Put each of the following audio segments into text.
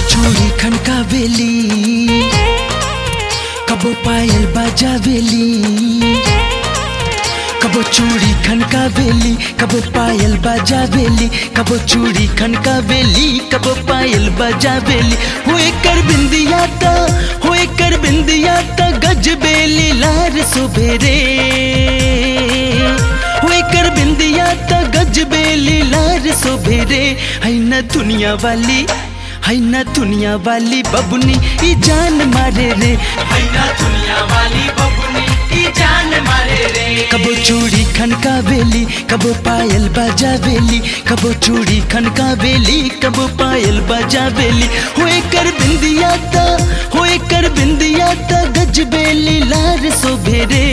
चूड़ी खनकावेली कबो पायल बजावेली कबो चूड़ी खनकावेली कबो पायल बजावेली कबो चूड़ी खनकावेली कबो पायल बजावेली होए कर बिंदिया ता होए कर बिंदिया ता गजबेली लार सुबेरे होए कर बिंदिया ता गजबेली लार सुबेरे है न दुनिया वाली है न दुनिया वाली बबुनी ई जान मारे रे है ना दुनिया वाली बबुनी ई जान मारे रे कबो चूड़ी खनकावेली कबो पायल बजावेली कबो चूड़ी खनकावेली कबो पायल बजावेली होए कर बिंदिया ता होए कर बिंदिया ता गजबेली लार सोभेरे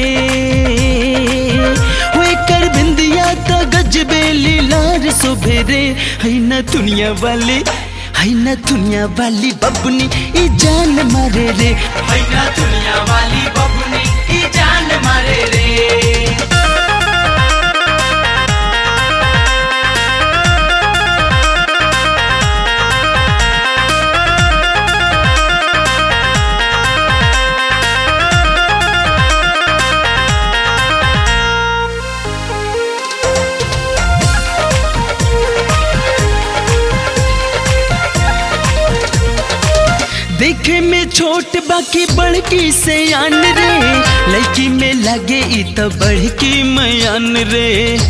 होए कर बिंदिया ता गजबेली लार सोभेरे है न दुनिया वाली है न दुनिया वाली बबुनी ई जान मारे रे है ना दुनिया वाली बबुनी ई जान मारे रे देखे में छोट बाकी बड़की से आन रे लड़की में लगे ई तो बड़की मयान रे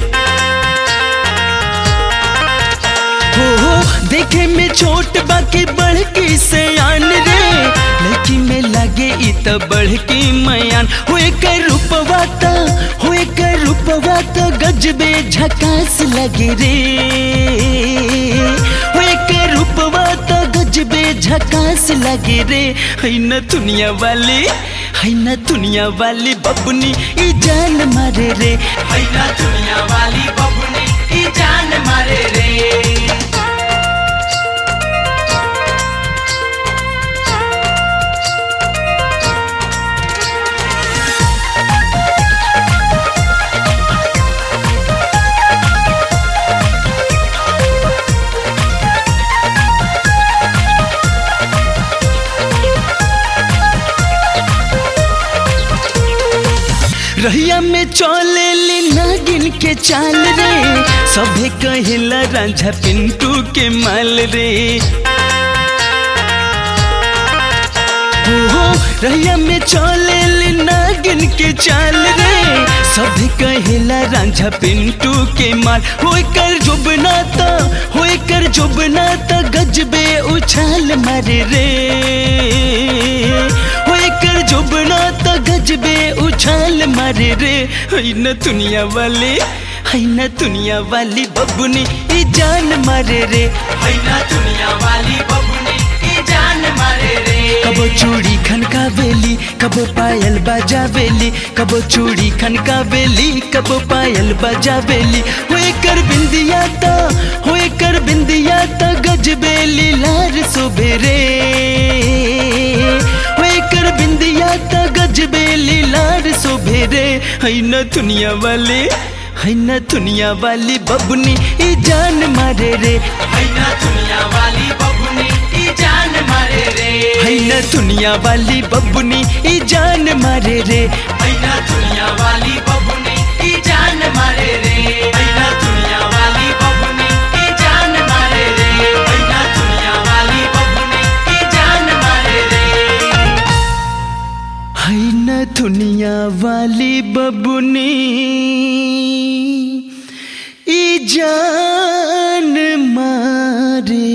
हो हो देखे में छोट बाकी बड़की से आन रे लड़की में लगे ई तो बड़की मयान होए कर रूपवा ता होए कर रूपवा तो गजबे झकास लगे रे होए कर रूपवा तो गजबे झकास लगे रे है न दुनिया वाली है न दुनिया वाली बबुनी ई जान मारे रे है ना दुनिया वाली बबुनी ई जान मारे रे रहिया में चले ली नागिन के चाल रे सभे कहिला रांझा पिंटू के माल रे हो हो रहिया में चले ली नागिन के चाल रे सभे कहिला रांझा पिंटू के माल होए कर जुबना ता होए कर जुबना ता गजबे उछाल मारे रे होए कर जुबना ता गजबे उछाल मारे रे है न दुनिया वाले है न दुनिया वाली बबुनी ई जान मारे रे है ना दुनिया वाली बबुनी ई जान मारे रे कबो चूड़ी खनकावेली कबो पायल बजावेली कबो चूड़ी खनकावेली कबो पायल बजावेली होए कर बिंदिया ता होए कर बिंदिया ता गजबेली लार सुबेरे होए कर बिंदिया ता गजबेली लार सुबेरे है न दुनिया वाले है न दुनिया वाली बबुनी ई जान मारे रे है ना दुनिया वाली बबुनी ई जान मारे रे है न दुनिया वाली बबुनी ई जान मारे रे है ना दुनिया वाली बबुनी ई जान मारे रे है ना दुनिया वाली बबुनी ई जान मारे रे है ना दुनिया वाली बबुनी ई जान मारे रे है न दुनिया वाली बबुनी ई जान मारे